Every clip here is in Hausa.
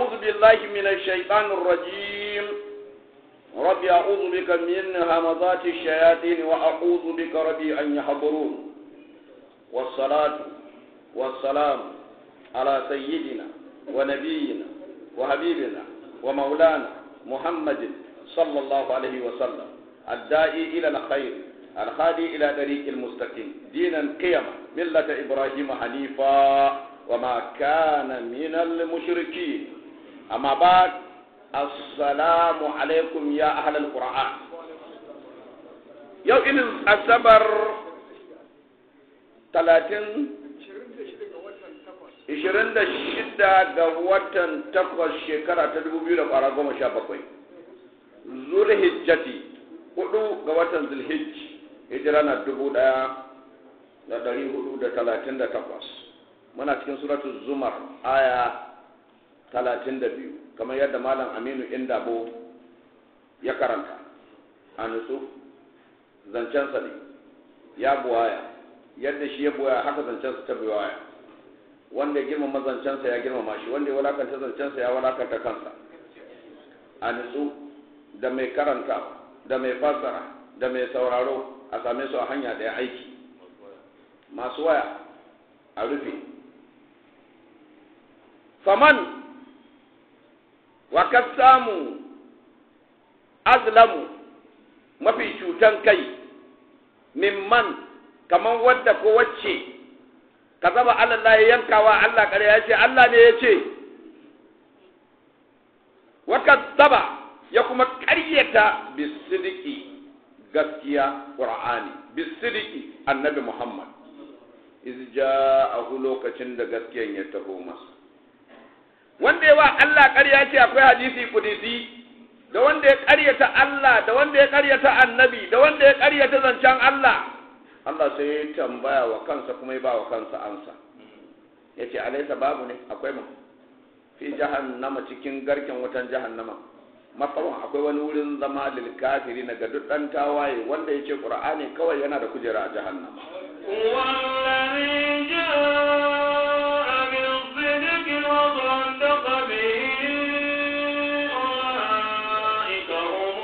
أعوذ بالله من الشيطان الرجيم ربي أعوذ بك من همضات الشياطين وأعوذ بك ربي أن يحضرون والصلاة والسلام على سيدنا ونبينا وحبيبنا ومولانا محمد صلى الله عليه وسلم الداعي إلى الخير الخادي إلى طريق المستقيم دينا قيما ملة إبراهيم حنيفا وما كان من المشركين أما بعد السلام عليكم يا أهل القرآن يوم السبر 30 26 ga watan takwas shekara ta 2017 zulhijjati hudu ga watan zulhijj hijira na 1438 muna cikin suratul zumar aya 32 kamar yadda malam aminu indabo ya karanta a nutsu zancensa ne ya buwaya yadda shi ya buwaya haka zancensa ta buwaya wanda ya girmama zancensa ya girmama shi wanda ya walakanta zancensa ya walakanta kansa a nutsu da mai karanta da mai fassara da mai sauraro a same su a hanya ɗaya aiki masu waya a rufe faman wa ka samu azlamu mafi cutan kai mimman kaman wadda ko wacce ka zaba Allah ya yankawa Allah kare ya ce Allah ne ya ce wa zaba ya kuma ƙaryata bisidiki gaskiya qur'ani bisidiki annabi Muhammad iz ja'ahu lokacin da gaskiyan ya taho masa wanda ya wa Allah ƙarya ce akwai hadisi kudisi da wanda ya ƙaryata Allah da wanda ya ƙaryata annabi da wanda ya ƙaryata zancen Allah Allah sai ya tambaya wa kansa kuma ya ba wa kansa ansa ya ce alaisa babu ne akwai mu fi jahannama cikin garken wutan jahannama matsawon akwai wani wurin zama lil kafiri na ga duk ɗan tawaye wanda ya ce ƙur'ani kawai yana da kujera a jahannama والذي جاء بالصدق وصدق به أولئك هم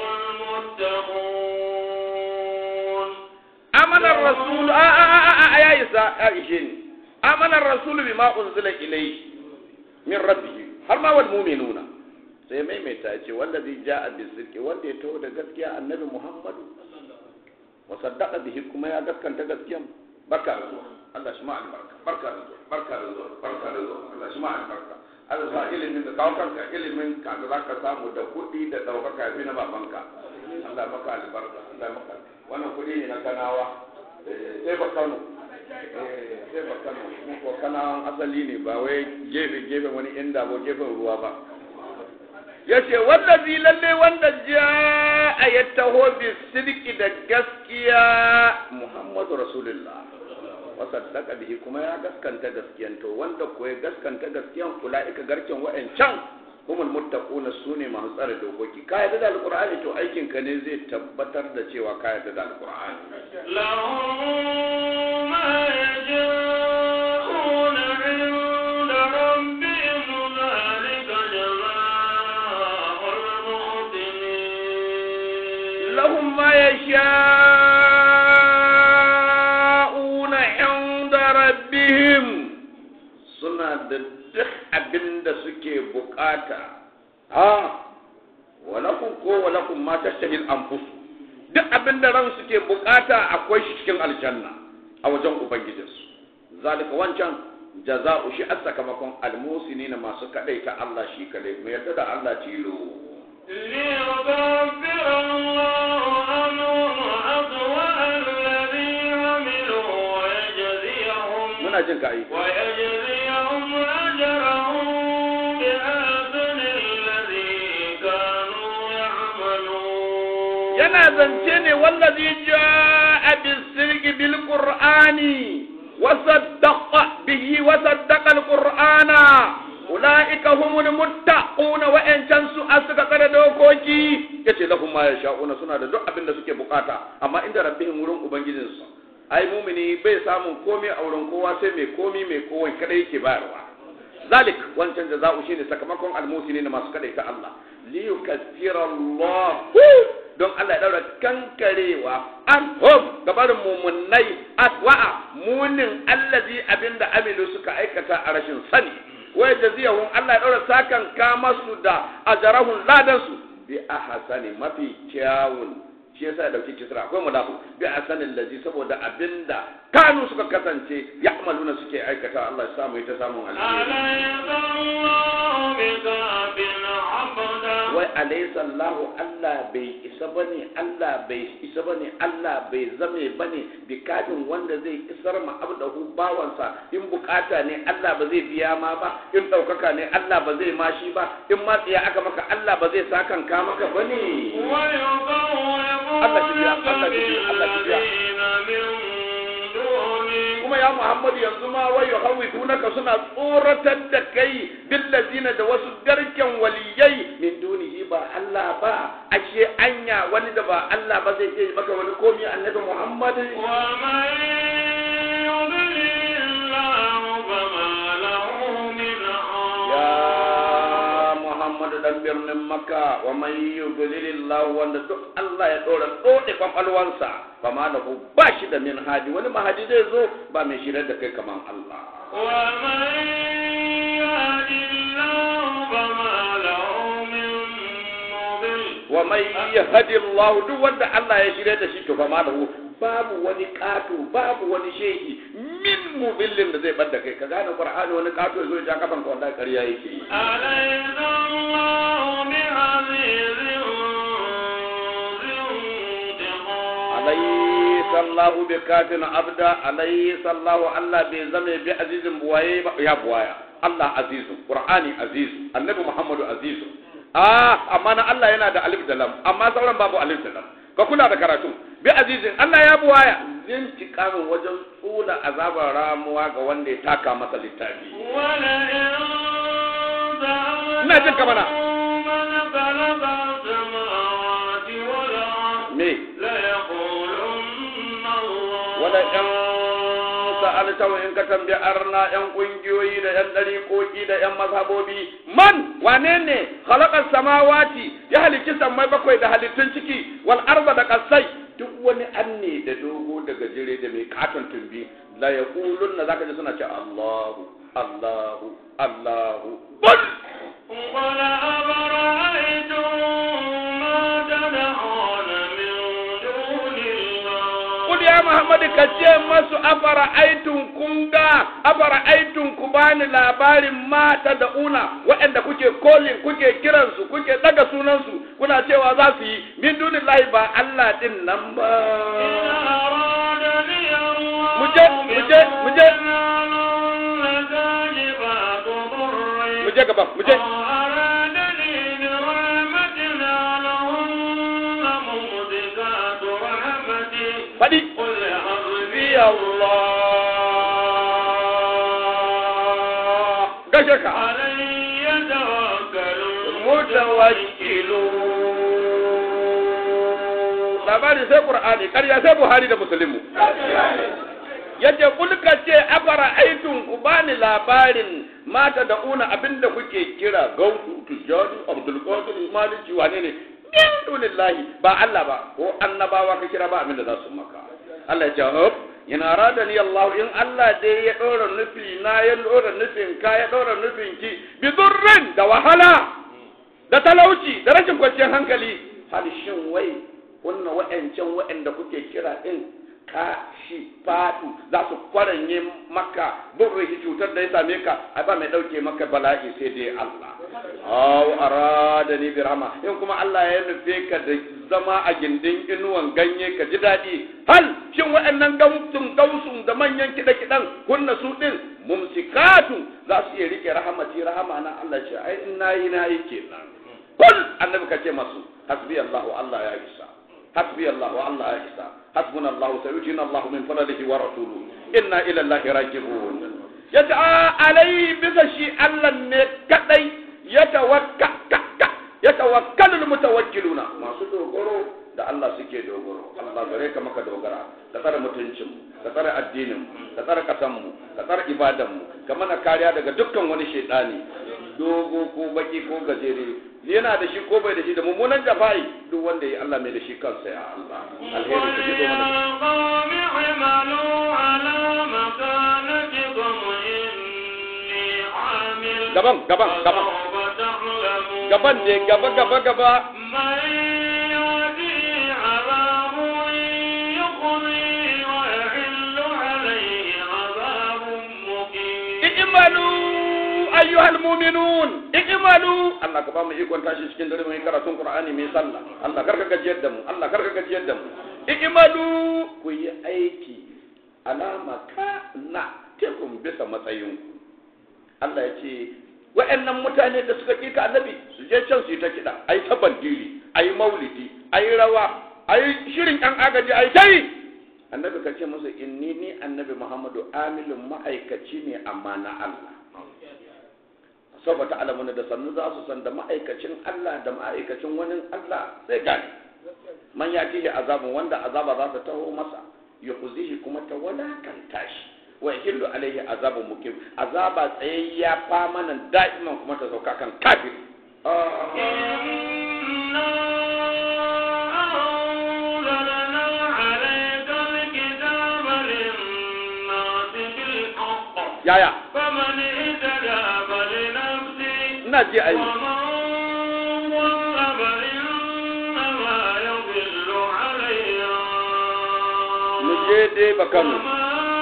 المتقون آمن الرسول آه آه آه آه يا إسا يا إشين آمن الرسول بما أنزل إليه من ربه هل ما هو المؤمنون sai maimaita ya ce wanda zai ja a bisirki wanda ya taho da gaskiya annabi muhammadu wa saddaka bihi kuma ya gaskanta gaskiyan barka da zuwa Allah shi ma albarka barka da zuwa barka da zuwa barka da zuwa Allah shi ma albarka Allah sa ilimin da kawo kanka ilimin ka da zaka samu da kuɗi da ɗaukaka ya fi na babanka Allah maka albarka Allah maka wannan kuɗi ne na kanawa sai ba Kano sai ba Kano mu ko kanawan asali ne ba wai gefe gefen wani inda ko gefen ruwa ba yace wallazi lalle wanda ja a ya taho bi sidiki da gaskiya Muhammadu Rasulullah wa saddaka bihi kuma ya gaskanta gaskiyan to wanda ko ya gaskanta gaskiyan ulaika garken wa'ancan humul muttaquna sune masu tsare dokoki ka yarda da alqur'ani to aikin ka ne zai tabbatar da cewa ka yarda da alqur'ani لهم ما يشاءون عند ربهم ذلك جزاء المحسنين lahum ma yasha'una inda rabbihim suna da duk abin da suke bukata ha walakum ko walakum ma tashtahil anfus duk abin da ran suke bukata akwai shi cikin aljanna a wajen ubangijinsu zalika wancan jaza'u shi a sakamakon almusini na masu kadaita Allah shi kadai mu yarda da Allah tilo ليكفر الله عنهم أسوأ الذي عملوا ويجزيهم muna jin ka ai ويجزيهم أجرهم بأحسن الذي كانوا يعملون yana zance ne wallazi ja'a bisirki bil qur'ani wa saddaqa bihi wa saddaqa al qur'ana ulaika humul muttaquna wa in su asuka kada dokoki yace lahum ma yasha'una suna da duk abin da suke bukata amma inda rabbihim wurin ubangijinsu ai mumini bai samun komai a wurin kowa sai mai komi mai kowai kada yake bayarwa zalik wancan jaza'u shine sakamakon almusini na masu kadaita Allah li yukaffira Allah don Allah ya daura kankarewa an hum gabarin mumunai atwa'a munin allazi abinda amilu suka aikata a rashin sani wai jaziyahum Allah ya daura sakan kama su da ajarahun ladan su bi ahsani mafi kyawun shi yasa ya dauki kisra akwai mudafu bi ahsanin lazi saboda abinda kanu suka kasance ya'maluna suke aikata Allah ya samu ita samun alheri أليس الله بكاف عبدا wai alaysa Allahu Allah bai isa bane Allah bai isa bane Allah bai zame bane bikadin wanda zai isar ma abdahu bawansa in bukata ne Allah ba zai biya ma ba in daukaka ne Allah ba zai mashi ba in ma tsiya aka maka Allah ba zai sakan ka maka bane Allah shi biya, Allah shi biya, Allah shi biya. بالذين من دونه kuma ya Muhammad yanzu ma wai yuhawwifunaka suna tsoratar da kai billazina da wasu garken waliyai min dunihi ba Allah ba ashe anya wani da ba Allah ba zai iya maka wani komi annabi Muhammad ومن يضلل الله فما له من عاصم ya Muhammad dan birnin Makka wa man yudlilillahu wanda duk Allah ya dora dode kwakwalwansa fama lahu ba shi da min hadi wani mahadi zai zo ba mai shirar da kai kaman Allah ومن يهد الله فما له من مضل wa mai yahdi Allah duk wanda Allah ya shirya da shi to fa ma lahu babu wani kato babu wani shehi min mubillin da zai bar da kai ka gane Qur'ani wani kato zai ja kafan ka wallahi ƙarya yake yi أليس الله بعزيز ذي انتقام alaysa Allah bi kafin abda alaysa Allah Allah bai zame bi azizin buwaye ba ya buwaya Allah azizu Qur'ani azizu Annabi Muhammadu azizu ah amma na Allah yana da alif da lam amma sauran babu alif da lam ka kula da karatu bi azizin Allah ya buwaya zin tikamin wajen tsula azabar ramuwa ga wanda ya taka masa littafi ولئن Ina jin ka mana. من خلق السماوات والأرض me ليقولن الله wala yan sa'altahu in ka tambayi arna yan kungiyoyi da yan dariƙoƙi da yan mazhabobi man wane ne khalaqas samawati ya halicci sammai bakwai da halittun ciki wal arda da kasai duk wani anne da dogo da gajere da mai katon tumbi la yaqulunna zaka ji suna ce Allahu Allahu Allahu qul قل أفرأيتم ما تدعون من دون الله Kul ya Muhammad ka ce masu afara aitun kun ga afara aitun ku bani labarin mata da una waɗanda kuke kolin kuke kiransu kuke daga sunansu kuna cewa za su yi min dunillahi ba Allah din nan ba أرادني الله مجد- مجد- مجد. بضر كاشفات ضره mu je gaba mu je أرادني برحمة لهن ممسكات رحمتي faɗi قل حسبي bi Allah gashe ka علي توكل mutawakkilu labari sai qur'ani ƙarya sai buhari da muslimu yace kulka ce afara aitun ku bani labarin mata da una abinda kuke kira gautu tijani abdul qadir maliki wane ne min dunillahi ba Allah ba ko annabawa ka kira ba abinda za su maka Allah ya ce hop yana rada ni Allah in Allah dai ya ɗora nufi na ya ɗora nufin ka ya ɗora nufin ki bi durrin da wahala da talauci da rashin kwanciyar hankali hal shin wai wannan wa'ancan wa'anda kuke kira din ka shi fatu za su kwaranye maka burri cutar da ya same ka ai ba mai dauke maka bala'i sai dai Allah aw arada ni bi rahma in kuma Allah ya nufe ka da zama a gindin inuwan ganye ka ji daɗi hal shin wa'annan gausun gausun da manyan kiɗa kiɗan kunna su din mumsikatu za su iya rike rahamati rahama na Allah ce ai in nayi nayi kenan kul annabi ka ce masu hasbi Allah Allah ya isa hasbi Allah Allah ya isa hasbuna Allah sayutina Allah min fadlihi wa rasuluhu inna ila Allah raji'un yace a alai bisa shi Allah ne kadai ya tawakka ya tawakkalu mutawakkiluna masu dogaro da Allah suke dogaro Allah gare ka maka dogara ka tsare mutuncin ka tsare addinin ka tsare kasan mu ka tsar ibadan mu ka mana kariya daga dukkan wani shaidani dogo ko baki ko gajere yana da shi ko bai da shi da mummunan jafai duk wanda ya Allah mai da shi kansa ya Allah alheri ka jido mana gaban gaban gaban gaban ne gaba gaba gaba i'malu ayyuhal mu'minun i'malu Allah ka ba mu ikon tashi cikin dare mai karatun Qur'ani mai sallah Allah karka gajiyar da mu Allah karka gajiyar da mu i'malu ku yi aiki alama ka na tekun bisa matsayin Allah ya ce wa'annan mutane da suka kika annabi su je can su yi ta kiɗa ayi ta bandiri ayi maulidi ayi rawa ayi shirin yan agaji ayi ta yi annabi ka ce musu inni ni annabi muhammadu amilun ma'aikaci ne amma na Allah saboda alamuna da sannu za su san da ma'aikacin Allah da ma'aikacin wani Allah zai gane man ya tihi azabun wanda azaba za ta taho masa ya kuzihi kuma ta walakanta shi wa yahillu alaihi azabun mukim azaba tsayayya famanan da'iman kuma ta sauka kan kafir yaya فمن اهتدى فلنفسه ina ji a yi ومن ضل فإنما يضل عليها mu je dai bakanmu وما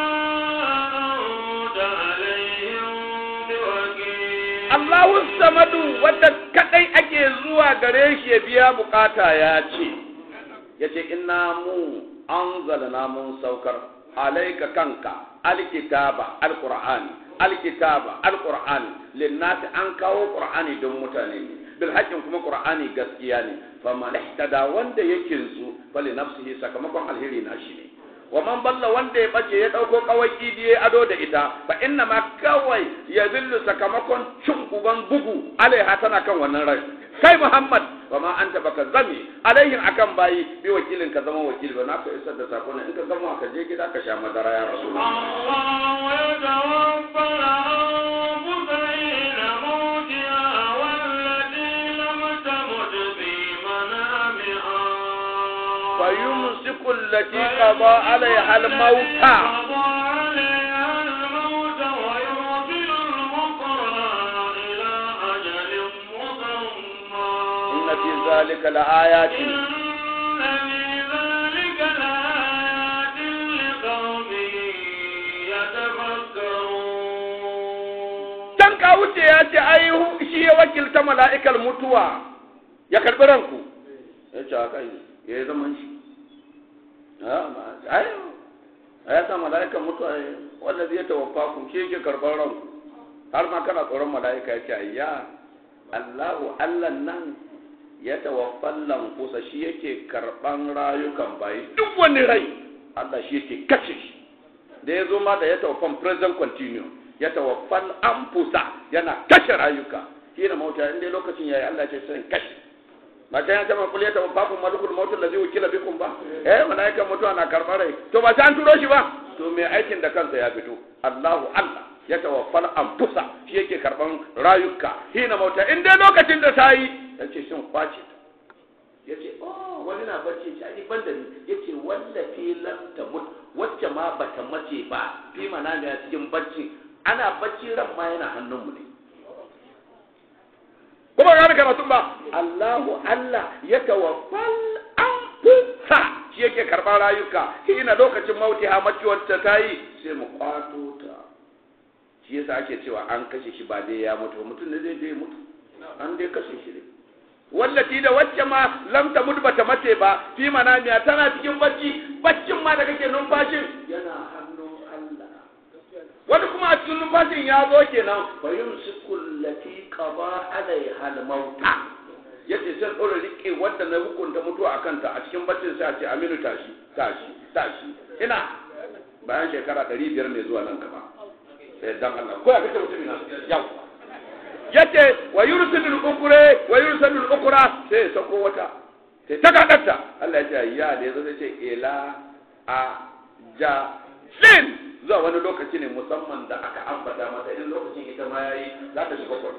أنت عليهم بوكيل Allahu samadu wanda kadai ake zuwa gare shi ya biya bukata ya ce ya ce inna mu anzalna mun saukar alaika kanka alkitaba alqur'ani alkitaba alqur'ani linnasi an kawo qur'ani don mutane ne bil haqqin kuma qur'ani gaskiya ne faman ihtada wanda yake zu fali nafsihi sakamakon alheri na shi ne wa man balla wanda ya bace ya dauko kawai idi ya ado da ita fa inna ma kawai ya zillu sakamakon cin uban bugu alaiha tana kan wannan rai kai muhammad wa ma anta baka zami alaihin akan bayi bi wakilin ka zama wakili ba na ka isar da sakon in ka gama ka je gida ka sha madara ya rasulullah الله يتوفى الأنفس حين موتها والتي لم تمت في منامها fa yumsiku allati qada alaiha al-mauta عليها الموت ويرسل الأخرى إلى أجل مسمى inna fi zalika laayatin إن في ذلك لآيات لقوم يتفكرون can ka wuce ya ce ai hu- shi ya wakilta mala'ikar mutuwa ya karbi ranku ya ce haka yi ya yi zaman shi Ah, ma- ai ya sa mala'ikar mutuwa ya wanda zai tawaffa ku shi yake karɓar ranku har ma kana tsoron mala'ika ya ce ayya Allahu Allah nan ya tawaffan lankusa shi yake karɓan rayukan bayi duk wani rai Allah shi yake kashe shi da ya zo ma da ya tawaffan present continuum ya tawaffan anfusa yana kashe rayuka shi da mauta in dai lokacin yayi Allah ce sai kashe ba ta yana ma kulli tawaffakum malikul maut allazi wukila bikum ba eh malaikan mutuwa na karɓar rai to ba ta an turo shi ba to me aikin da kansa ya fito Allahu Allah ya tawaffal anfusa shi yake karban rayuka hina mauta in dai lokacin da ta yi yace shin kwace ya ce oh wani na bacci ce ai ban da ni ya ce wallafi lam tamut wacce ma bata mace ba fi mana ne cikin bacci ana bacci ran ma yana hannunmu ne kuma ga karatun ba Allahu Allah ya tawaffal anfusa shi yake karɓar rayuka hina lokacin mauti ha maciwar ta tayi sai mu kwato ta shi yasa ake cewa an kashe shi ba dai ya mutu ba. mutum ne zai je ya mutu an dai kashe shi ne wallati da wacce ma lam ta mutu bata mace ba fi manamiya tana cikin bacci baccin ma da kake numfashin yana hannun Allah wani kuma a cikin numfashin ya zo kenan fa yumsiku allati qada alaiha al-mauta yace sai dora rike wanda na hukunta mutuwa a kanta a cikin baccin sai a ce aminu tashi tashi tashi ina bayan shekara 500 ne zuwa nan gaba sai dan Allah ko ya kace mutum ina yau yace wa yursilul ukra wa yursilul ukra sai ya sako wata sai ta kadatta Allah ya ce ya da yazo sai ce ila a ja sin zuwa wani lokaci ne musamman da aka ambata mata in lokacin ita ma yayi za ta shiga kwado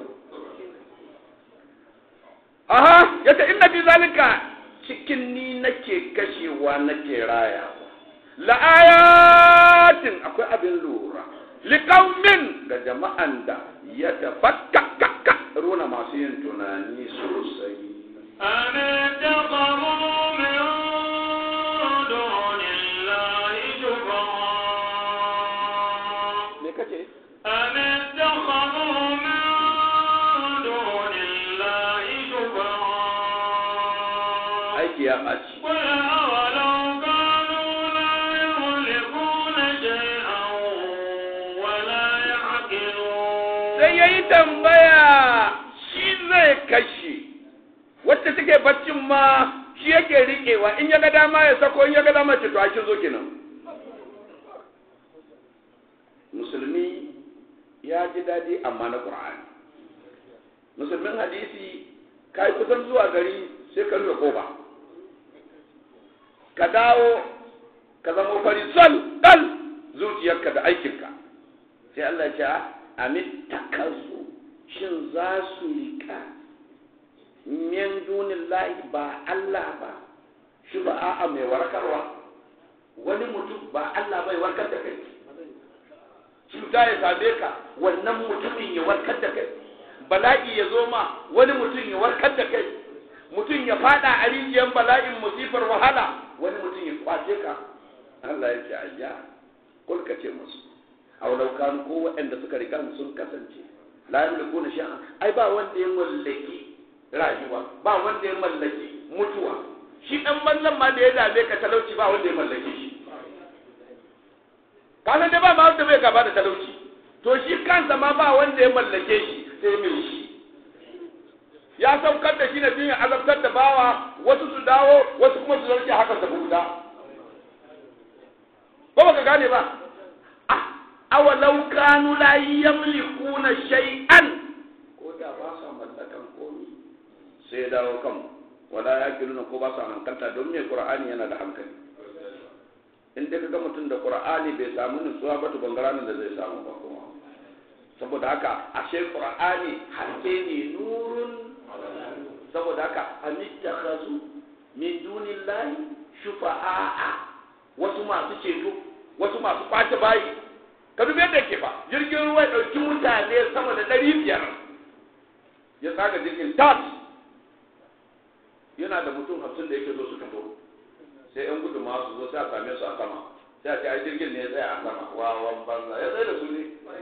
aha yace inna fi zalika cikin ni nake kashewa nake raya la ayatin akwai abin lura liqaumin ga jama'an da ya tafakkaka runa masu yin tunani sosai أم اتخذوا من دون الله شفعاء me kace أم اتخذوا من دون الله شفعاء aiki ya ɓaci قل أولو كانوا لا يملكون شيئا ولا يعقلون sai ya yi tambaya shi zai kashe wacce take baccin ma shi yake riƙewa in ya ga dama ya sako in ya ga dama ce to ake zo kenan musulmi ya ji daɗi amma na ƙur'ani musulmin hadisi ka yi kusan zuwa gari sai ka rufe kofa ka dawo ka zama fari sol ɗal zuciyarka da aikinka sai Allah ya ce amit takazu shin za su riƙa min dunin lahi ba Allah ba shi ba a'a mai warkarwa wani mutum ba Allah bai warkar da kai cuta ya same ka wannan mutumin ya warkar da kai bala'i ya zo ma wani mutum ya warkar da kai mutum ya fada a rijiyar bala'in musifar wahala wani mutum ya kwace ka Allah ya ce ayya kulka ce musu aulau kanu ko waɗanda suka riga sun kasance la yamliku na shay'an ai ba wanda ya mallaki rayuwa ba wanda ya mallaki mutuwa shi dan banzan ma da ya dame ka talauci ba wanda ya mallake shi kana da ba ma wanda bai gaba da talauci to shi kansa ma ba wanda ya mallake shi sai mai shi ya saukar da shi na biyu azabtar da bawa wasu su dawo wasu kuma su zarce haka su buɗa ko baka gane ba awalau kanu la yamlikuna shay'an ko da ba sa mallakan komi sai ya dawo kan wala yaqiluna ko ba sa hankalta don me qur'ani yana da hankali in dai kaga mutum da qur'ani bai samu nutsuwa ba to bangaren da zai samu ba kuma saboda haka ashe qur'ani haske ne nurun saboda haka amittakhazu min dunillahi shufa'a wasu masu ceto wasu masu kwace bayi ka dubi yadda ke ba jirgin ruwa ya ɗauki mutane sama da ɗari biyar ya tsaga jirgin tas yana da mutum hamsin da yake zo su fito sai yan gudu ma su zo sai a same su a sama sai a ce ai jirgin ne ya tsaya a sama wawan banza ya tsaye da su ne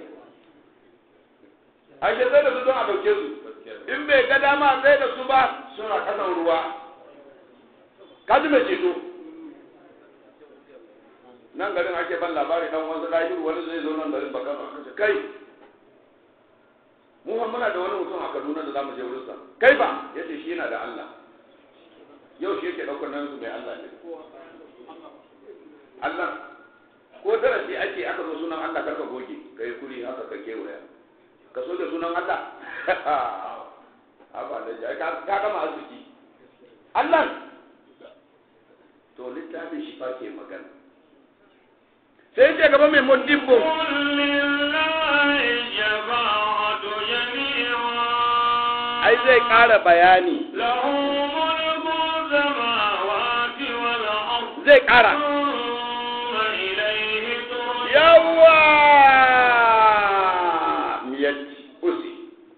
ai ya tsaye da su don a ɗauke su in bai ga dama a tsaye da su ba suna kasan ruwa ka ji mai ceto nan garin ake ban labari dan wasu lahiru wani zai zo nan garin baka ba kace kai mu fa muna da wani mutum a Kaduna da zamu je wurin sa kai ba yace shi yana da Allah yau shi yake daukar nan su mai Allah ne Allah ko darasi ake aka zo sunan Allah karka goge kai kuri haka ka kewaya ka so da sunan Allah haba da ka gama arziki Allah to littafin shi fa ke magana sai ce gaba mai modibbo قل لله الشفاعة جميعا ai zai ƙara bayani له ملك السماوات والأرض zai ƙara ثم إليه ترجعون yawa miyatti usi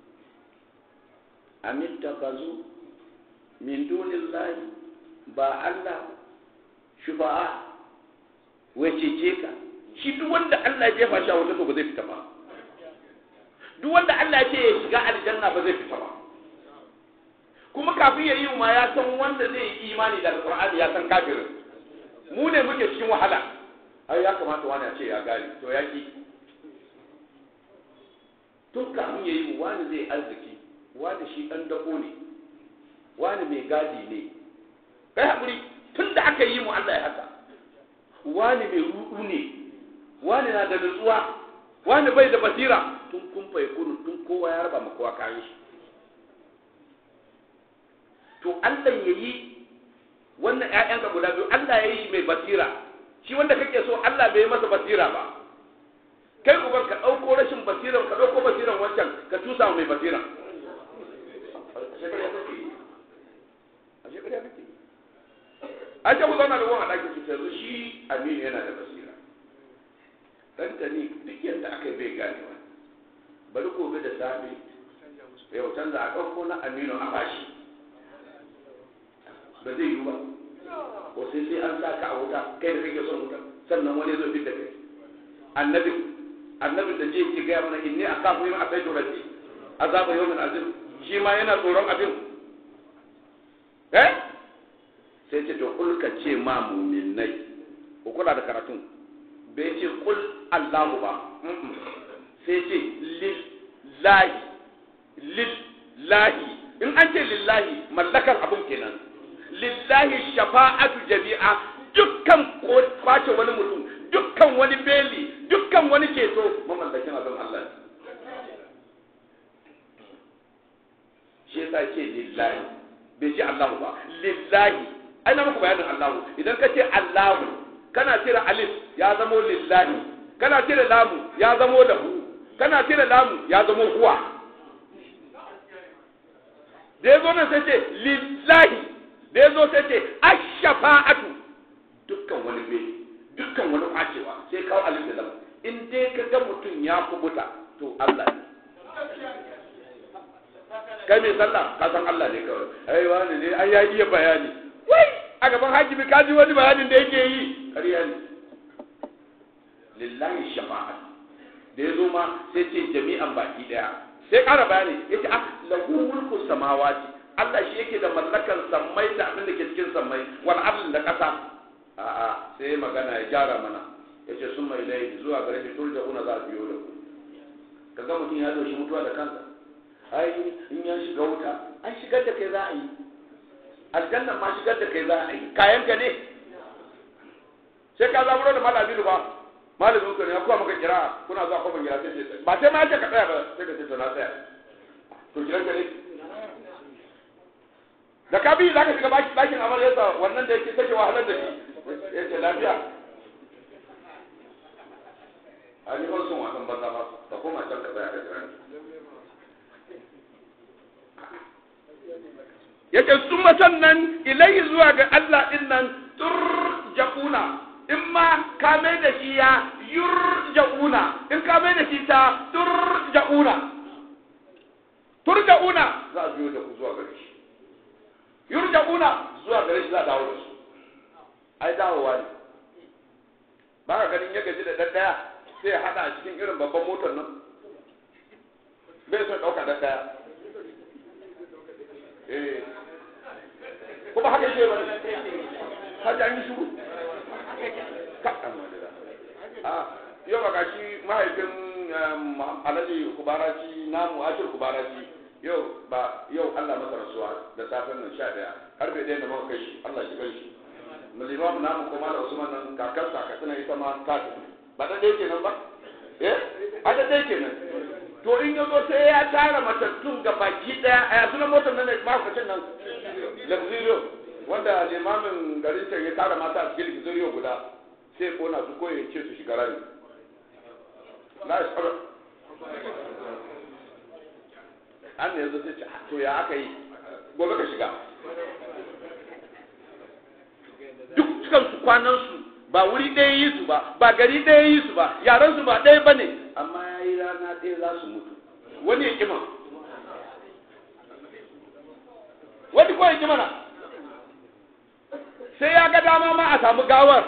amittakazu min dunillahi ba Allah shufa'a wacece ka shi duk wanda Allah ya jefa shi a wata to ba zai fita ba duk wanda Allah ya ce ya shiga aljanna ba zai fita ba kuma kafin ya yi ma ya san wanda zai yi imani da alqur'ani ya san kafirin mu ne muke cikin wahala ai ya kamata wani ya ce ya gane to ya ki tun kafin ya yi mu wani zai arziki wani shi ɗan dako ne wani mai gadi ne kai haƙuri tun da aka yi mu Allah ya haka wani mai ruɗu ne wani na da nutsuwa wani bai da basira tun kun fai kunu tun kowa ya raba ma kowa kayan shi to Allah ya yi wannan ‘ya'yanka guda biyu Allah ya yi shi mai basira shi wanda kake so Allah bai yi masa basira ba kai uban ka ɗauko rashin basiran ka ɗauko basiran wancan ka tusa mai basiran a shekara kake a ce ku zauna da wani a ɗakin su yanzu shi aminu yana da basira ɗanta ne duk yadda aka yi bai gane ba bari gobe da safe yau canza a ɗauko na aminu a bashi ba zai yi ba ko sai sai an sa ka a wuta kai da kake son wuta sannan wani zo fi da kai annabi annabin da je ki gaya mana inni akafu yawma asaitu rabbi azaba yawmin azim shi ma yana tsoron abin eh sai ce to kul ka ce ma mu'minai ko kula da karatun bai ce kul Allahu ba sai ce lillahi lillahi in an ce lillahi mallakar abun kenan lillahi shafa'atu jami'a dukkan kwace wani mutum dukkan wani beli dukkan wani ceto mamallakin abin Allah shi yasa ce lillahi bai ce Allahu ba lillahi ai na muku bayanin Allahu idan ka ce Allahu kana cire alif ya zamo lillahi kana cire lamu ya zamo lahu kana cire lamu ya zamo huwa da ya zo nan sai ce lillahi da ya zo sai ce ashafa'atu dukkan wani bai dukkan wani kwacewa sai kawo alif da lam in dai ka ga mutum ya kubuta to Allah ne kai mai sallah ka san Allah ne kawai ai wani ne ai ya iya bayani wai a gaban hakimi ka ji wani bayanin da yake yi ƙarya ne lillahi shafa'a da ya zo ma sai ce jami'an baki daya sai ƙara bayani yace ah lahu mulku samawati Allah shi yake da mallakan sammai da abin da ke cikin sammai wal ardi da ƙasa a'a sai magana ya gyara mana yace sun mai laifi zuwa gare shi turja una za a biyo da ku kaga mutum ya doshi mutuwa da kansa ai in ya shiga wuta an shigar da kai za a yi aljanna ma shigar da kai za a yi kayan ka ne sai ka zaburo da malamin ba malamin ku ne ya kuwa maka kira kuna zuwa kuma kira sai ba sai ma ce ka tsaya ba sai ka ce to na tsaya to kiran ka ne da ka bi za ka shiga bakin amaryarsa wannan da yake take wahalar da shi ya ce lafiya a ni ban son wasan banza ba ka koma can ka tsaya ka jira ya ce sun sannan ilayi zuwa ga Allah din nan turja'una in ma ka mai da shi ya yurja'una in ka mai da shi ta turja'una turja'una za a biyo da ku zuwa gare shi yurja'una zuwa gare shi za a dawo da su ai dawowa ne ba ka ganin ya gaji da ɗaɗɗaya sai ya haɗa a cikin irin babban motar nan bai son ɗauka ɗaɗɗaya eh kuma haka yake bane haka an yi shuru ka amma da a yau ba gashi mahaifin alhaji kubaraci namu ashir kubaraci yau ba yau Allah masa rasuwa da safen nan sha daya karfe ɗaya da muka kai shi Allah shi kai shi mulimam namu kuma da Usman nan kakar sa katsina ita ma ta tafi ba da ɗaya kenan ba eh a da ɗaya kenan to in ya zo sai ya tara matattun ga baki ɗaya a yasu na motar nan da mahaifacin nan luxurio wanda limamin garin can ya tara mata a cikin luxurio guda sai kona su ko ya ce su shiga rami na isar an ne yanzu sai ce to ya aka yi gobe ka shiga duk cikin su kwanan su ba wuri ɗaya yi su ba ba gari ɗaya yi su ba yaran su ba ɗaya ba ne amma ya yi rana ɗaya za su mutu wani ya kima wani ko ya kima na sai ya ga dama ma a samu gawar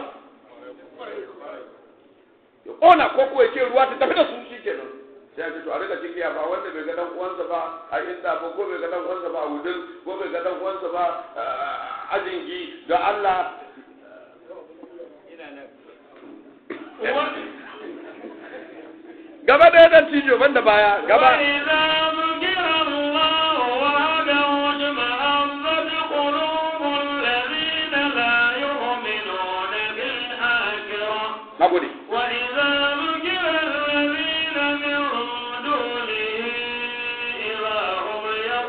ya ƙona ko ko ya ce ruwa ta tafi da su shi kenan sai a ce to a rika ciki ba wanda bai ga dan uwansa ba a inda ba ko bai ga dan uwansa ba a wudin ko bai ga dan uwansa ba a ajingi da Allah gaba ɗaya dan cijo banda baya gaba وإذا ذكر الله وحده اطمأنت قلوب الذين لا يؤمنون بالآخرة na gode وإذا ذكر الذين من دونه إذا هم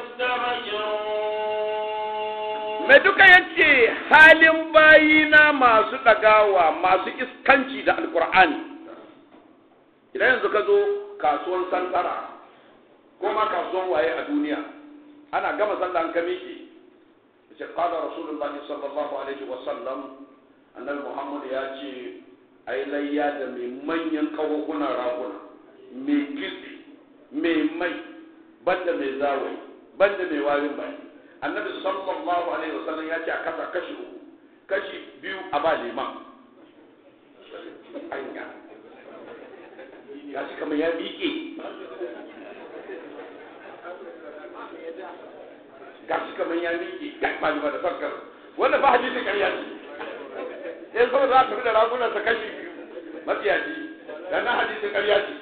يستبشرون mai duka yace halin bayina masu ɗagawa masu iskanci da alkur'ani idan yanzu ka zo kasuwan santara ko ma kasuwan waye a duniya ana gama sallah ka miƙe ce qala rasulullahi sallallahu alaihi wa sallam annabi muhammad ya ce ai layya da mai manyan kawunan raguna mai kitse mai mai banda mai zawai banda mai warin bai annabi sallallahu alaihi wa sallam ya ce a kasa kashi uku kashi biyu a ba liman anya ya shi kamar ya miƙe ga shi kamar ya miƙe ga malama da farkar wanda ba hadisin ƙarya ce ya zo za ka da ragunan sa kashi biyu mafiyaci dan na hadisin ƙarya ce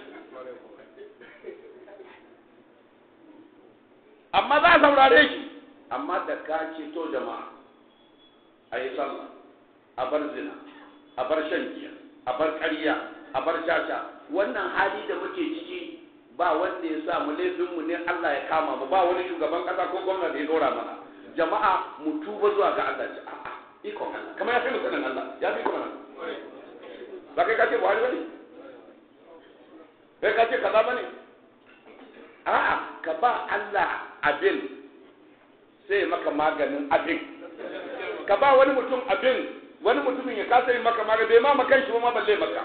amma za a saurare shi amma da ka ce to jama'a a yi sallah a bar zina a bar shan giya a bar ƙarya a bar caca wannan hali da muke ciki ba wanda ya sa mu laifin mu ne Allah ya kama mu ba wani shugaban kasa ko gwamnati da ya dora mana jama'a mu tuba zuwa ga Allah ce a'a iko Allah kamar ya fi mu sanin Allah ya fi kuma ba kai ka ce Buhari bane kai ka ce kaza bane a'a ka ba Allah abin sai maka maganin abin ka ba wani mutum abin wani mutumin ya kasa yi maka magani bai ma makan shi ba ma balle maka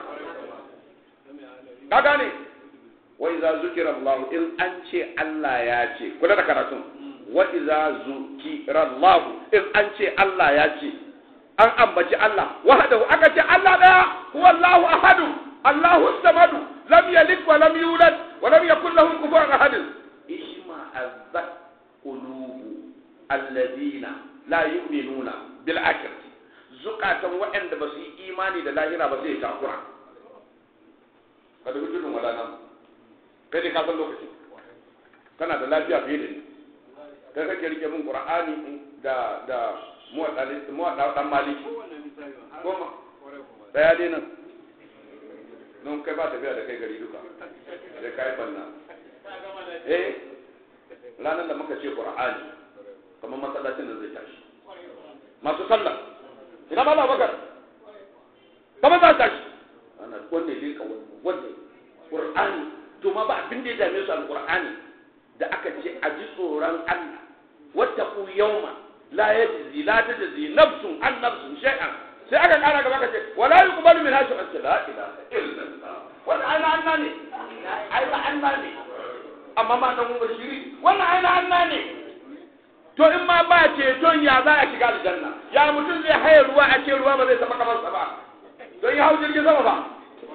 ka gane wa iza zukira Allah in an ce Allah ya ce kula da karatun wa iza zukira Allah in an ce Allah ya ce an ambaci Allah wahdahu aka ce Allah daya huwa Allahu ahadu Allahu samadu lam yalid wa lam yulad wa lam yakul lahu kufuwan ahad ishma azzat qulubu alladhina la yu'minuna bil akhirati zukatan waɗanda ba su yi imani da lahira ba zai takura ka da hujjudin wadanan kai ne ka san lokacin kana da lafiya fiye da ni kai kake rike min qur'ani da da muwadda dan maliki goma daya dai nan don kai ba tafiya da kai gari duka sai kai banna eh ranar da muka ce qur'ani kamar masallacin da zai tashi masu sallah ina ba bakar kamar za tashi ana wanda ya ka wanda qur'ani to ma ba abin da ya dame su alqur'ani da aka ce a ji tsoron Allah wattaqu yawma la yajzi la tajzi nafsun an nafsun shay'an sai aka kara gaba ka ce wala yuqbalu min hashu an la ilaha illallah wannan aina Allah ne aina Allah ne amma ma dan mun shiri wannan aina Allah ne to in ma ba ceton ya za a shiga aljanna ya mutum zai haye ruwa a ce ruwa ba zai taba kamarsa ba don ya hau jirgin sama ba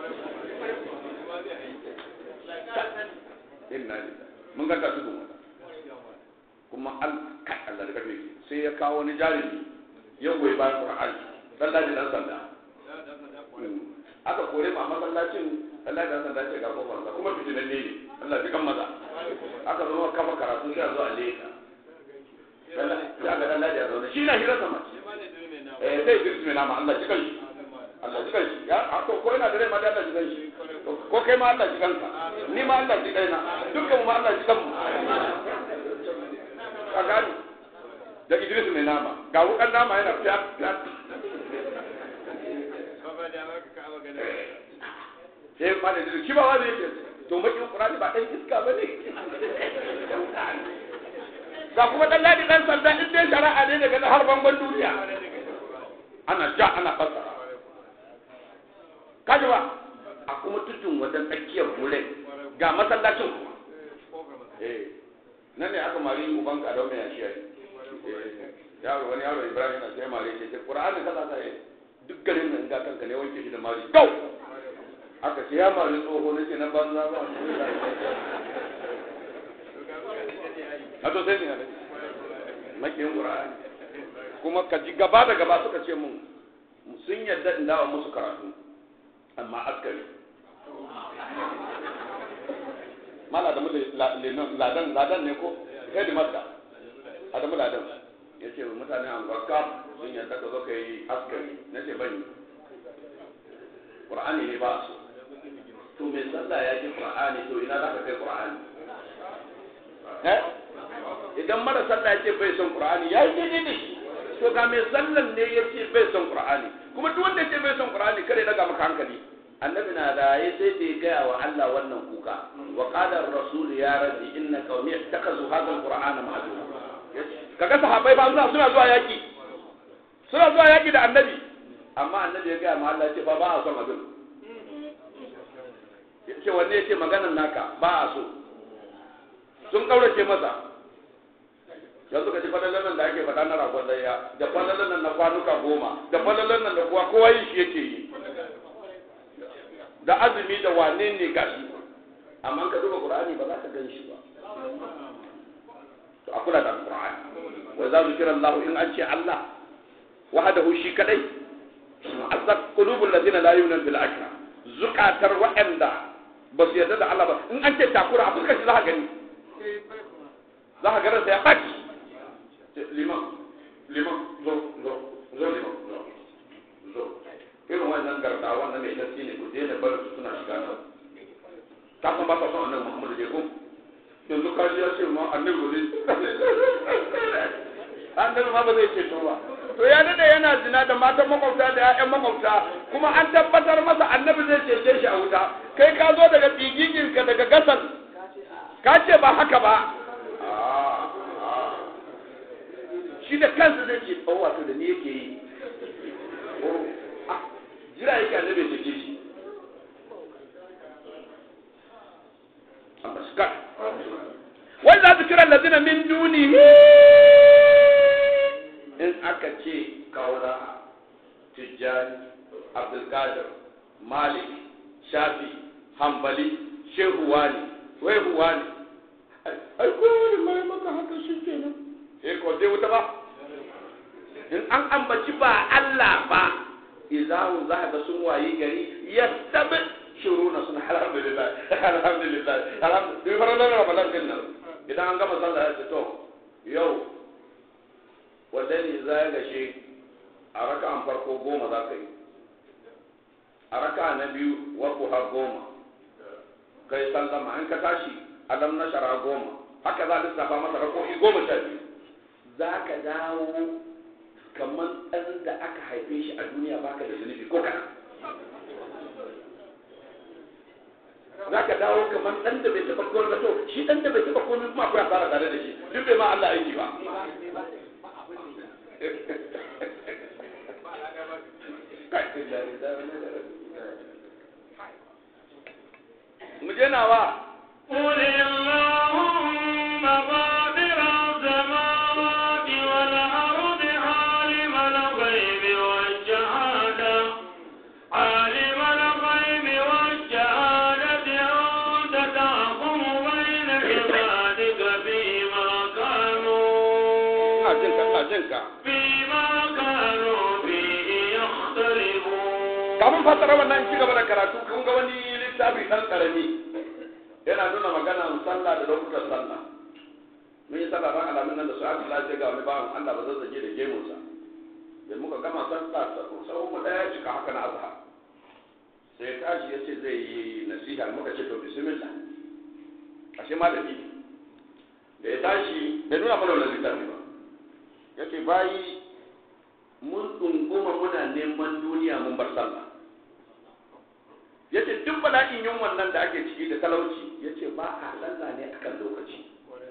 inna lillahi mun ga ta tudun wata kuma al kai Allah da karfe sai ya kawo wani jarumi ya goyi bayan Qur'ani sallah da dan sanda aka kore ma masallacin Allah da sanda ce ga kofar sa kuma fitinan ne Allah ji kan maza aka zo kafa karatu sai a zo a leka ya ga dan ladi a zaune shi na hira sama eh sai girki mai nama Allah ji kan shi Allah ji kan shi ya ko ko ina da rai ma da Allah ji kan shi ko kai ma Allah ji kanka ni ma Allah ji kaina dukkan mu Allah ji kan mu ka gani da Idris mai nama ga wukan nama yana fiya fiya sai ma da shi ba wani yake to makin Qur'ani ba dan iska bane ga kuma dan ladi dan sanda in dai shari'a ne daga har bangon duniya ana ja ana fasa kaji ba a kuma tutun wajen tsakiyar wurin ga masallacin kuma eh nan ne aka mari uban ka da mai yashi yayi yaro wani yaro Ibrahim na sai mari ce Qur'ani kaza ta yi duk garin nan ga kanka ne wanke shi da mari gau aka ce ya mari tsoho nake na banza ba a to sai ne ne makiyin Qur'ani kuma ka ji gaba da gaba suka ce mun sun yadda in dawo musu karatu amma askari mala da ladan ladan ne ko head master adamu ladan ya ce mutane an gwaka sun yadda ka zo ka yi askari na ce bani qur'ani ne ba su to mai sallah ya ji qur'ani to ina za ka kai qur'ani eh idan mara sallah ya ce bai son qur'ani ya yi daidai da shi to ga mai sallan ne ya ce bai son qur'ani kuma duk wanda ya ce bai son qur'ani kare daga maka hankali annabi na raye sai da ya gaya wa Allah wannan kuka wa qala ar-rasul ya rabbi inna qaumi ittakazu hadha al-qur'ana mahjura kaga sahabbai ba suna suna zuwa yaki suna zuwa yaki da annabi amma annabi ya gaya ma Allah ce ba ba a son abin ce wanne ya ce maganan naka ba a so sun kaurace masa yanzu ka ji falalan nan da ake faɗa na ragon layya da falalan nan na kwanuka goma da falalan nan da kuwa kowa yin shi yake yi da azumi da wane ne gashi amma ka duba qur'ani ba za ka gan shi ba to a kula da qur'ani wa za zikira Allah in an ce Allah wahdahu shi kadai azab qulubul ladina la yu'minuna bil akhirah zukatar wa'anda ba su yarda da Allah ba in an ce takura a fuskar shi za ka gani za ka ganin sa ya baki liman liman zo zo zo liman zo zo irin wannan garda wannan mai gaske ne ku daina bar su suna shiga nan ka san ba ka son annabi Muhammadu ne ko yanzu ka ji ya ce ma annabi ba zai annabi ma ba zai ce to ba to ya dade yana zina da matan makwabta da ƴaƴan makwabta kuma an tabbatar masa annabi zai cece shi a wuta kai ka zo daga tsigiginka daga gasar ka ce ba haka ba shi da kansa zai ce oh wato da ni yake yi jira yake annabi ya cece shi amma shi kai wai za su kira lazina min dunihi in aka ce kaura tijjani abdulkadir malik shafi hambali shehu wani wai huwani ai kowane mai maka haka shi kenan eh ko zai wuta ba in an ambaci ba Allah ba izahu za ga sun wayi gari yastabi shuruna sun alhamdulillah alhamdulillah alhamdulillah fara da ramadan din nan idan an gama sallah ya ce to yau wanda ne za ya gashe a raka'an farko goma za ka yi a raka na biyu waku har goma kai sallama in ka tashi alam na shara goma haka za a lissafa masa rako'i goma sha biyu za ka dawo kamar ɗan da aka haife shi a duniya baka da zunubi ko kana za ka dawo kamar ɗan da bai taɓa komai ba to shi ɗan da bai taɓa komai kuma akwai asara tare da shi duk bai ma Allah aiki ba mu je nawa قل اللهم غافر السماوات والأرض عالم الغيب والشهادة عالم الغيب والشهادة أنت تحكم بين عبادك فيما كانوا ina jin ka ina jin ka فيما كانوا فيه يختلفون kafin fassara wannan ci gaba da karatu kun ga wani littafi dan karami yana nuna magana sallah da lokutan sallah mun yi sallah ran alamin nan da su aka lafiya ga wani bawan Allah ba zazzage da gemunsa da muka gama sallah sau mu daya cika haka na azhar sai tashi ya ce zai yi nasiha muka ce to bismillah ashe malami ne da ya tashi bai nuna mana wannan littafi ba yake bayi mun ɗunguma muna neman duniya mun bar sallah yace duk bala'in yin wannan da ake ciki da talauci yace ba a sallah ne akan lokaci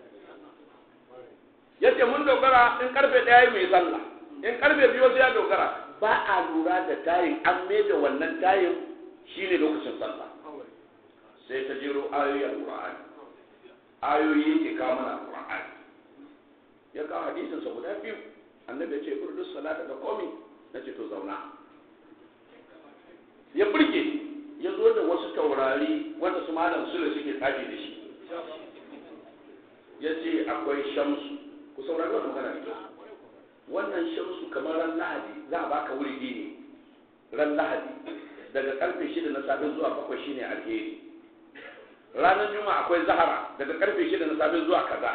yace mun dogara in karfe ɗaya mai sallah in karfe biyu sai ya dogara ba a lura da tayin an da wannan tayin shine lokacin sallah sai ta jiro ayoyin Qur'ani ayoyi yake kawo mana Qur'ani ya kawo hadisin sa guda biyu annabi ya ce urdus salata da komi nace to zauna ya burge ya zo da wasu taurari wanda su malam sule suke tsafi da shi ya ce akwai shamsu ku saurari wannan magana ita wannan shamsu kamar ran lahadi za a baka wuri ne ran lahadi daga karfe shida na safe zuwa bakwai shine alheri ranar juma'a akwai zahara daga karfe shida na safe zuwa kaza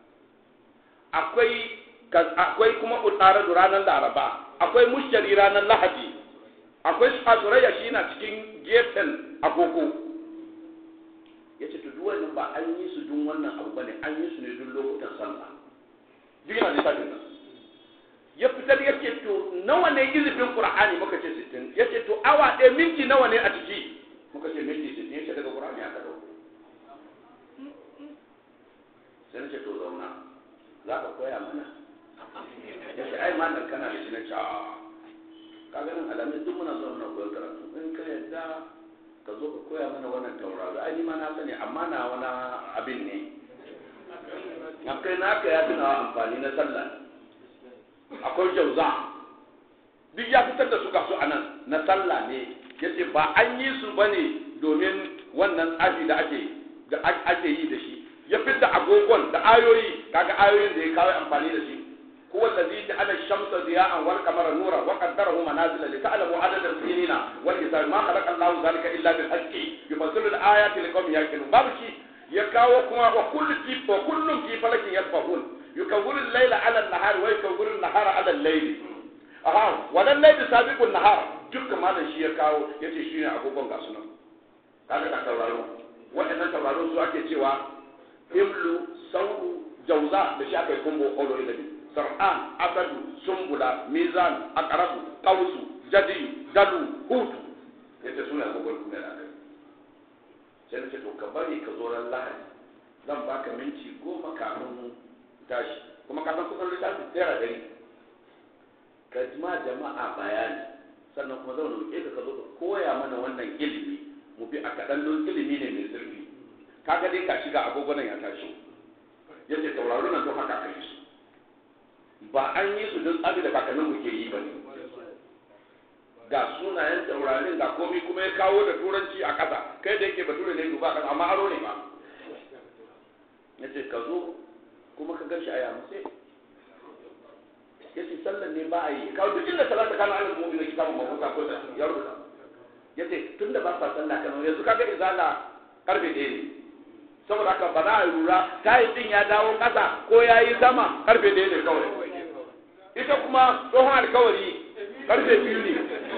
akwai akwai kuma utaradu ranar laraba akwai mushtari ranar lahadi akwai asurayya shi na cikin gefen agogo ya ce duk wannan ba an yi su dun wannan abu bane an yi su ne dun lokutan sallah duk yana lissafin nan ya fitar ya ce to nawa ne izifin qur'ani muka ce 60 ya ce to awa ɗaya minti nawa ne a ciki muka ce minti sittin yace daga qur'ani aka dauko sai nace to zauna za ka koya mana yace ai ma dan kana da shi na ce a ka ganin alamin duk muna son muna koyar karatu in ka yadda ka zo ka koya mana wannan tauraro ai ni ma na sani amma na wani abin ne akai naka ya tuna amfani na sallah akwai jauza duk ya fitar da su ga su anan na sallah ne yace ba an yi su bane domin wannan tsafi da ake da ake yi da shi ya fitar agogon da ayoyi kaga ayoyin da ya kawo amfani da shi هو الذي جعل الشمس ضياء والقمر نورا وقدره منازل لتعلموا عدد السنين والحساب ما خلق الله ذلك الا بالحق يفصل الايات لقوم يعقلون باب شيء يكاو كما وكل في وكل في فلك يسبحون يكور الليل على النهار ويكور النهار على الليل aha wannan laifi sabiqun nahar dukkan malam shi ya kawo yace shi ne agogon ga sunan kaga ka tauraro waɗannan tauraro su ake cewa himlu saudu jauza da shi aka yi kumbo olo ilimi sar'an asadu sumbula mizan akarabu kausu jadi dalu hutu yace suna agogon kuma da aka sai nace to ka bari ka zo ran lahadi zan baka minti goma kafin tashi kuma ka san kusan littafin tsera dari ka ma jama'a bayani sannan kuma zan roƙe ka ka zo ka koya mana wannan ilimi mu bi a kaɗan don ilimi ne mai zurfi kaga dai ka shiga agogonan ya tashi yace tauraro nan to haka kai su ba an yi su don tsabi da kakannin mu ke yi ba ne ga sunayen taurarin ga komai kuma ya kawo da turanci a ƙasa kai da yake bature ne duba ƙasa amma aro ne ba yace ka zo kuma ka gashi a yamutse yace sallan ne ba a yi kawo duk inda salata kana alal mu'min da kitabun mafuta ko da ya rubuta yace tunda ba sa sallah kana yanzu kaga izala karfe ɗaya ne saboda haka ba za a lura tayi din ya dawo ƙasa ko ya yi sama karfe ɗaya ne kawai ita kuma tsohon alkawari karfe biyu ne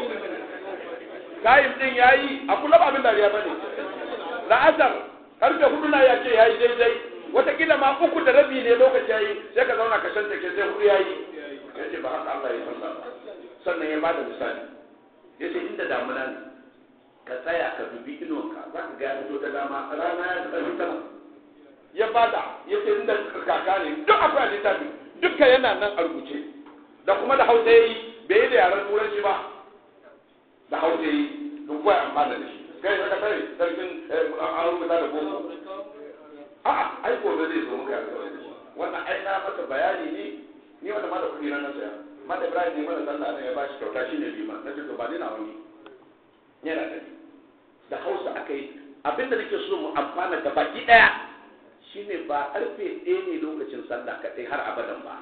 tayin din ya yi a kula ba abin dariya ba ne la'asar karfe hudu na ya ce ya yi daidai watakila ma uku da rabi ne lokaci ya yi sai ka zauna ka shanta ke sai hudu ya yi ya ce ba haka Allah ya sallah sannan ya bada misali ya ce inda damuna ne ka tsaya ka dubi inuwanka za ka ga ya fito ta dama rana ya ta fita ya bada ya ce inda kaka ne duk akwai a littafi dukkan yana nan a rubuce da kuma da hausa ya yi bai yi da yaren turanci ba da hausa ya yi duk kuwa amfana da shi kai saka tare sarkin an rubuta da boko a'a ai gobe zai zo muka wannan ai na masa bayani ne ni wanda ma da kuɗi na saya ma da Ibrahim ne mana sallah ne ya ba shi kyauta shi ne liman na ce to ba ni na wani yana da ni da Hausa aka yi abinda nake so mu amfana da baki daya shine ba karfe ɗaya ne lokacin sallah kaɗai har abadan ba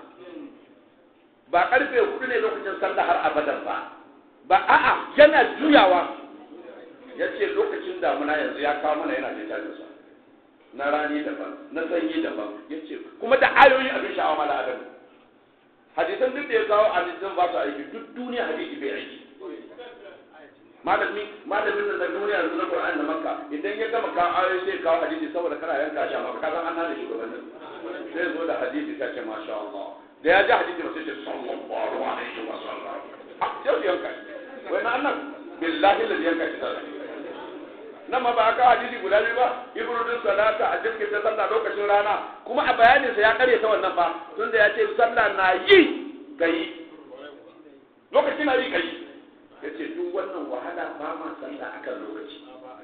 ba karfe hudu ne lokacin sallah har abadan ba ba a'a yana juyawa ya ce lokacin damuna yanzu ya kawo mana yana littafinsa na rani daban na sanyi daban ya ce kuma da ayoyi abin sha'awa mala adam hadisan duk da ya kawo hadisan ba su aiki duk duniya hadisi bai aiki malami malamin da duniya yanzu na Qur'ani da Makka idan ya gama kawo ayoyi sai kawo hadisi saboda kana yanka shi amma ka san an hana shugabannin sai zo da hadisi ta ce masha Allah da ya ji hadisi ba sai ce sallallahu alaihi wa sallam a sai yanka shi wai na annan billahi da yanka shi sai nan ma ba ka hadisi guda biyu ba ibrudin salata a jirgin ta sallah lokacin rana kuma a bayanin sa ya kare ta wannan ba tunda ya ce sallah na yi kai lokacin na yi kai ya ce duk wannan wahala ba ma sallah akan lokaci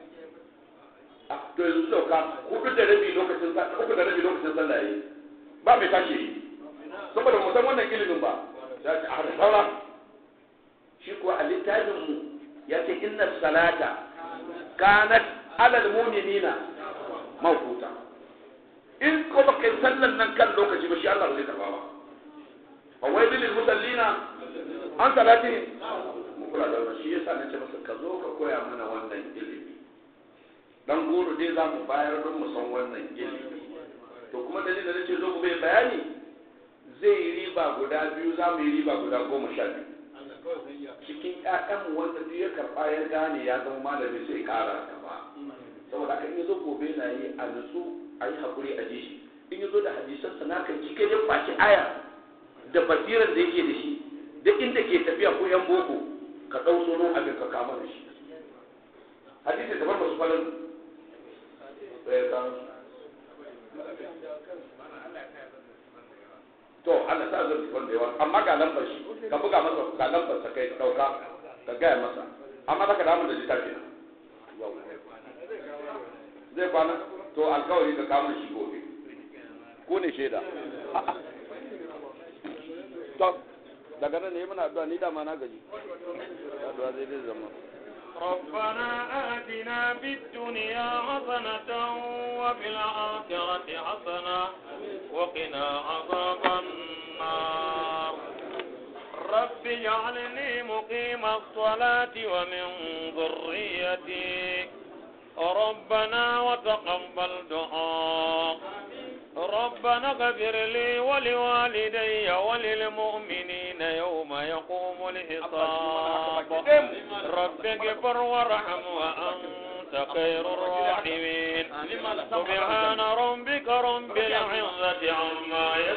to yanzu sauka hudu da rabi lokacin sallah uku da rabi lokacin sallah yayi ba mai tashi yi saboda mu san wannan ilimin ba ya ce a saura shi kuwa a littafin mu ya ce inna salata kanat alal mu'minina mawquta in ko baka yi sallan nan kan lokaci ba shi Allah ba zai karba ba fa wai lil musallina an salati mu kula da wannan shi yasa nace masa ka zo ka koya mana wannan ilimi dan goro dai za mu bayar don mu san wannan ilimi to kuma dalilin da nace zo ku bai bayani zai yi riba guda biyu za mu yi riba guda goma sha biyu cikin ƴaƴan wanda duk ya karɓa ya gane ya zama malami sai ƙara gaba saboda haka in ya zo gobe na yi a nutsu a yi haƙuri a jishi in ya zo da hadisan sa nakan cike da kwaci aya da basiran da yake da shi da inda ke tafiya ko yan boko ka ɗau tsoron abin ka kama da shi hadisi da farko su falon sai ka to Allah sa zai tufan da yawa amma ga lambar shi ka buga masa ga lambar sa kai dauka ka gaya masa amma zaka damu da littafi na zai kwana to alkawari ka kawo shi gobe ko ne shaida to daga nan ne muna addu'a ni da ma na gaji addu'a zai zai zama ربنا آتنا في الدنيا حسنة وفي الآخرة حسنة وقنا عذاب النار رب اجعلني مقيم الصلاة ومن ذريتي ربنا وتقبل دعاء ربنا اغفر لي ولوالدي وللمؤمنين يوم يقوم الحساب رب اغفر وارحم وأنت خير الراحمين سبحان ربك رب العزة عما